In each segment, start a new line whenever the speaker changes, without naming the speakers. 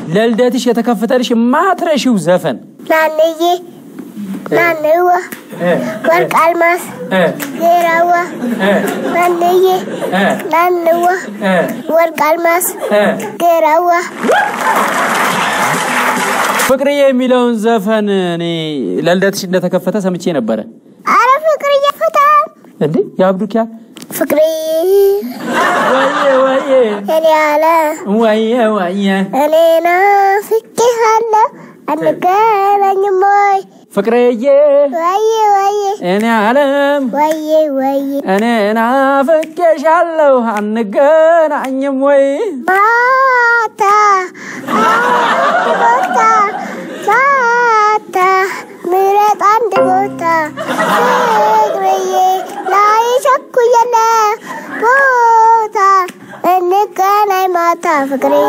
ለልደትሽ የተከፈተልሽ የማትረሺው ዘፈን
ናንዬ ናንዋ ወርቅ አልማስ ጌራዋ ናንዬ ናንዋ ወርቅ አልማስ ጌራዋ
ፍቅርዬ የሚለውን ዘፈን እኔ ለልደትሽ እንደተከፈተ ሰምቼ ነበረ።
አረ ፍቅር እየፈታ
እንዴ የአብዱኪያ
ፍቅር
ወየ ወየ
እኔ አለ
ወየ ወየ
እኔ ናፍቄሃለሁ አንገናኝም ወይ
ፍቅርዬ
ወዬ ወዬ
እኔ አለም
ወዬ ወዬ
እኔ ናፍቄሻለሁ አንገናኝም ወይ
ማታ አንድ ቦታ ማታ ምረጥ አንድ ቦታ ፍቅርዬ ላይ ቸኩየለ ቦታ እንገናኝ ማታ ፍቅርዬ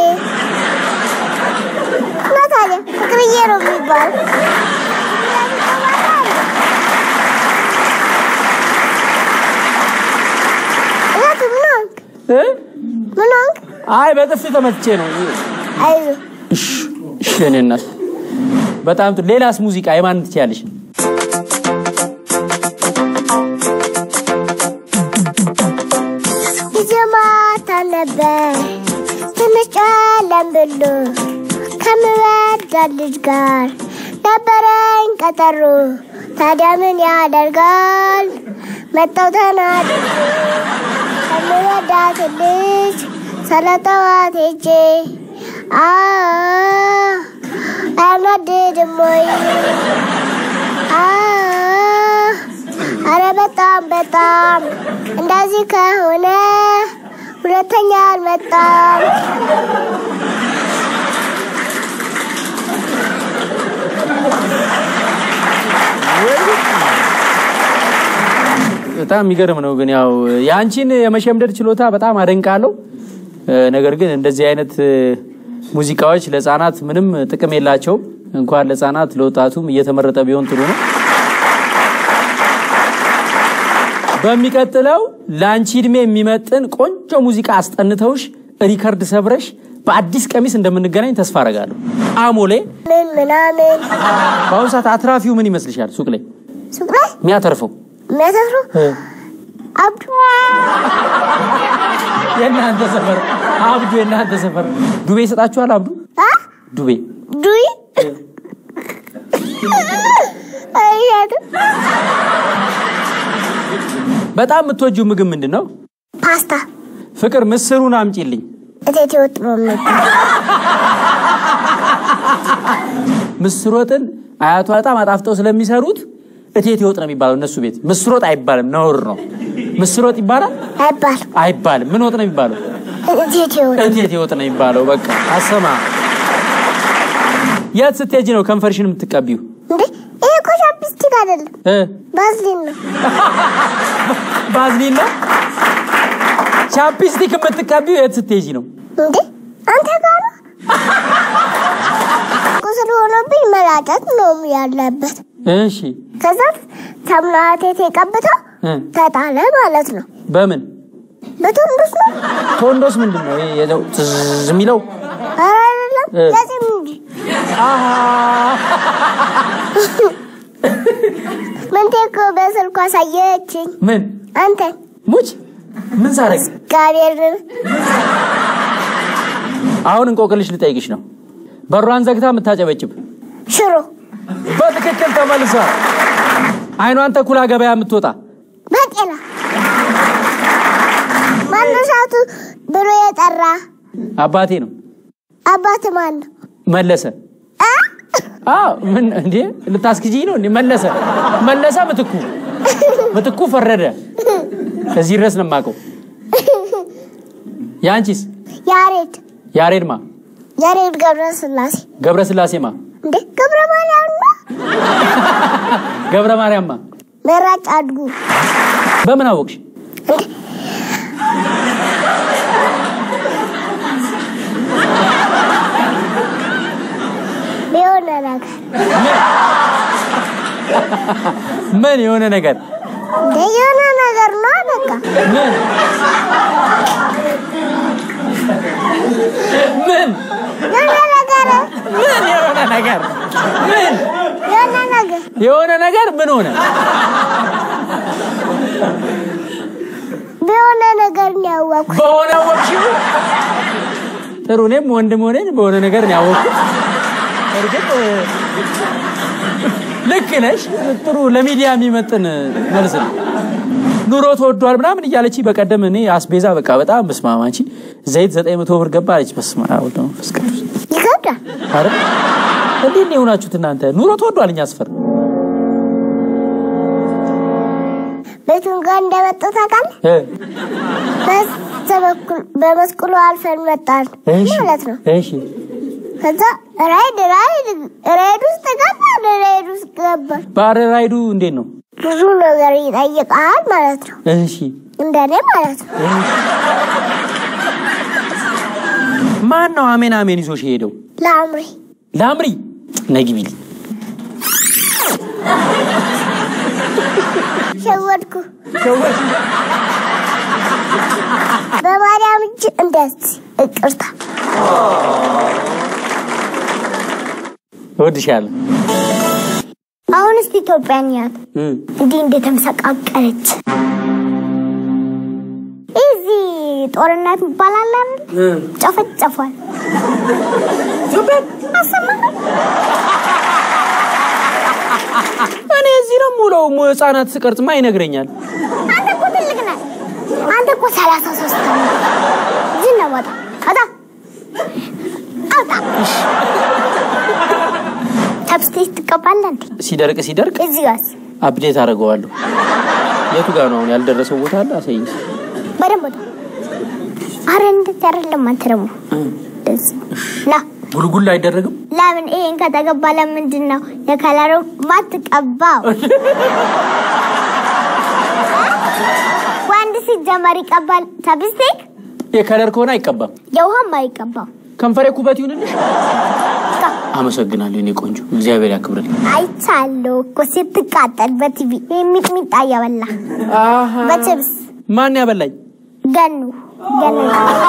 እና ታዲያ ፍቅርዬ ነው የሚባል እላት ምን ሆንክ?
እ?
ምን ሆንክ?
አይ በጥፊ ተመትቼ ነው።
አይዞህ
እሺ እሺ የእኔ እናት በጣም ጥሩ። ሌላስ ሙዚቃ የማን ትችያለሽ?
ጊዜ ማታ ነበር ትንሽ ጨለም ብሎ ከምወዳት ልጅ ጋር ነበረኝ ቀጠሮ። ታዲያ ምን ያደርጋል መጣው ተናድጄ ከምወዳት ልጅ ሰለጠዋት ሄጄ አ አያናድድም ወይ? አ አረ በጣም በጣም እንደዚህ ከሆነ ሁለተኛ አልመጣም።
በጣም የሚገርም ነው። ግን ያው የአንቺን የመሸምደድ ችሎታ በጣም አደንቃለሁ። እ፣ ነገር ግን እንደዚህ አይነት እ፣ ሙዚቃዎች ለሕፃናት ምንም ጥቅም የላቸውም። እንኳን ለሕፃናት ለወጣቱም እየተመረጠ ቢሆን ጥሩ ነው። በሚቀጥለው ለአንቺ እድሜ የሚመጥን ቆንጆ ሙዚቃ አስጠንተውሽ ሪከርድ ሰብረሽ በአዲስ ቀሚስ እንደምንገናኝ ተስፋ አረጋለሁ። አሞሌ
ምን ምናምን
በአሁኑ ሰዓት አትራፊው ምን ይመስልሻል? ሱቅ ላይ
ሱቅ ላይ
የሚያተርፈው
የሚያተፍሩ አብዱ
የእናንተ ሰፈር አብዱ፣ የእናንተ ሰፈር ዱቤ ይሰጣችኋል? አብዱ
አ
ዱቤ
ዱይ አያት
በጣም የምትወጂው ምግብ ምንድን ነው?
ፓስታ
ፍቅር ምስሩን አምጪልኝ።
እቴቴ ወጥ ነው የሚባል
ምስር ወጥን አያቷ በጣም አጣፍጠው ስለሚሰሩት እቴቴ ወጥ ነው የሚባለው እነሱ ቤት። ምስር ወጥ አይባልም፣ ነውር ነው። ምስር ወጥ ይባላል
አይባልም።
አይባልም። ምን ወጥ ነው የሚባለው?
እቴቴ ወጥ
እቴቴ ወጥ ነው የሚባለው። በቃ አሰማ። የት ስትሄጂ ነው ከንፈርሽን የምትቀቢው?
እንዴ ይሄ እኮ ቻፕስቲክ አይደለም፣
እ?
ባዝሊን ነው።
ባዝሊን ነው። ቻፕስቲክ የምትቀቢው የት ስትሄጂ ነው?
እንዴ አንተ ጋር ነው ቁስል ሆኖብኝ መላጨት ነው ያለበት።
እሺ
ከዛ ሳሙና ቴቴ ቀብተው
እ?
ተጣለ ማለት ነው።
በምን
በቶንዱስ ነው
ቶንዶስ ምንድን ነው? ይሄ የዘው ትዝ የሚለው
ኧረ አይደለም
እ።
ለዚህም እንጂ
አሃ
ምንቴ እኮ በስልኩ አሳየችኝ።
ምን
አንተን
ሙች ምን ሳረግ
ጋብርኤልን
አሁን እንቆቅልሽ ልጠይቅሽ ነው። በሯን ዘግታ የምታጨበጭብ
ሽሮ
በትክክል ተመልሷል። አይኗን ተኩላ ገበያ የምትወጣ
በጤና ማነሳቱ ብሎ የጠራ
አባቴ ነው
አባት ማን ነው?
መለሰ።
አ?
አዎ ምን እንዴ ልታስክጂኝ ነው እንዴ? መለሰ መለሰ ምትኩ ምትኩ ፈረደ። እዚህ ድረስ ነው የማውቀው። የአንቺስ?
ያሬድ
ያሬድማ
ያሬድ ገብረ ስላሴ
ገብረ ስላሴማ
እንዴ ገብረ ማርያም ነው።
ገብረ ማርያምማ
መራጭ አድጉ
በምን አወቅሽ?
የሆነ ነገር
ምን የሆነ ነገር
እንደ የሆነ ነገር ነው በቃ
ምን ምን
የሆነ ነገር
ምን የሆነ ነገር ምን
የሆነ ነገር
የሆነ ነገር ምን ሆነ?
በሆነ ነገር ነው ያወቅኩት።
በሆነ ወቅሽው ጥሩ። እኔም ወንድም ሆነን በሆነ ነገር ነው ያወቅኩት። እርግጥ ልክ ነሽ። ጥሩ ለሚዲያ የሚመጥን መልስ ነው። ኑሮ ተወዷል ምናምን እያለች በቀደም እኔ አስቤዛ በቃ በጣም በስማማ አንቺ ዘይት ዘጠኝ መቶ ብር ገባ አለች። በስመ አብ ወወልድ ወመንፈስ ቅዱስ።
ይከብዳል።
አረ እንዴት ነው የሆናችሁት እናንተ? ኑሮ ተወዷል እኛ አስፈር
ቤቱን ጋር እንደመጡ ታውቃለህ?
እ
በዛ በኩል በመስቀሉ አልፈን መጣን
እሺ
ማለት ነው።
እሺ
ከዛ ራይድ ራይድ ራይድ ውስጥ ገባን። ራይድ ውስጥ ገባን።
ባረ ራይዱ እንዴት ነው?
ብዙ ነገር ይጠይቃል ማለት ነው።
እሺ
እንደኔ ማለት ነው።
ማን ነው አሜን አሜን ይዞሽ የሄደው?
ለአምሪ
ላምሪ ነይ ግቢልኝ።
ሸወድኩ። በማርያም እጅ እንደዚህ ይቅርታ።
እወድሻለሁ።
አሁን እስቲ ኢትዮጵያን ያት
እም
እንዲህ እንደተመሰቃቀለች እዚህ ጦርነት ይባላል አይደል?
እም
ጨፈጨፏል።
ኢትዮጵያ
አሰማህ?
እኔ እዚህ ነው የምውለው። ሙ- ህጻናት ስቀርጽማ ይነግረኛል።
አንተ እኮ ትልቅ ነህ። አንተ እኮ ሰላሳ ሶስት ነው። እዚህ ነው ወጣ ወጣ አውጣ። ቻፕስቲክ ትቀባለህ እንዴ?
ሲደርቅ ሲደርቅ
እዚህ ጋር
አፕዴት አደርገዋለሁ። የቱ ጋር ነው አሁን ያልደረሰው ቦታ አለ? አሳይኝ።
በደንብ ወጣ። አረ እንደዚህ አይደለም። አንተ ደግሞ እንደዚህ ና
ጉልጉል አይደረግም።
ለምን ይሄን ከተገባ ለምንድን ነው የከለሩ ማትቀባው? ወንድ ሲጀመር ይቀባል ቻፕስቲክ፣
የከለር ከሆነ አይቀባም።
የውሃም አይቀባው።
ከንፈሬ ኩበት ይሁንልሽ። አመሰግናለሁ የኔ ቆንጆ፣ እግዚአብሔር ያክብርልኝ።
አይቻለሁ እኮ ስትቃጠል በቲቪ የሚጥሚጣ እያበላ
አሃ
በችብስ
ማን ያበላኝ?
ገኑ ገኑ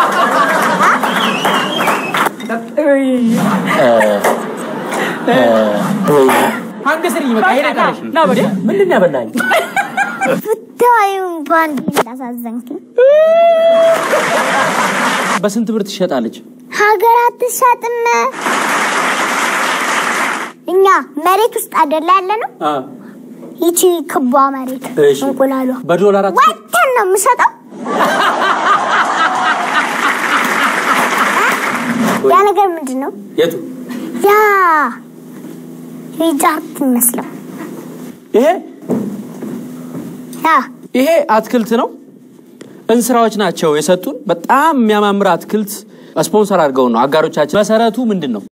አንገስልኝ በቃ ሄደ ቀረሽ። ና በቃ ምንድን ነው ያበላኝ?
ብታዩ እንኳን እንዳሳዘንክኝ።
በስንት ብር ትሸጣለች?
ሀገር አትሸጥም። እኛ መሬት ውስጥ አይደለ ያለ ነው።
አ
ይቺ ክቧ መሬት
እሺ።
እንቁላሏ
በዶላር አት
ወተን ነው የምሸጠው። ያ ነገር ምንድን ነው?
የቱ
ያ ሪጃርት ይመስለው
ይሄ
ያ
ይሄ አትክልት ነው። እንስራዎች ናቸው የሰጡን። በጣም የሚያማምር አትክልት ስፖንሰር አድርገውን ነው አጋሮቻችን። መሰረቱ ምንድን ነው?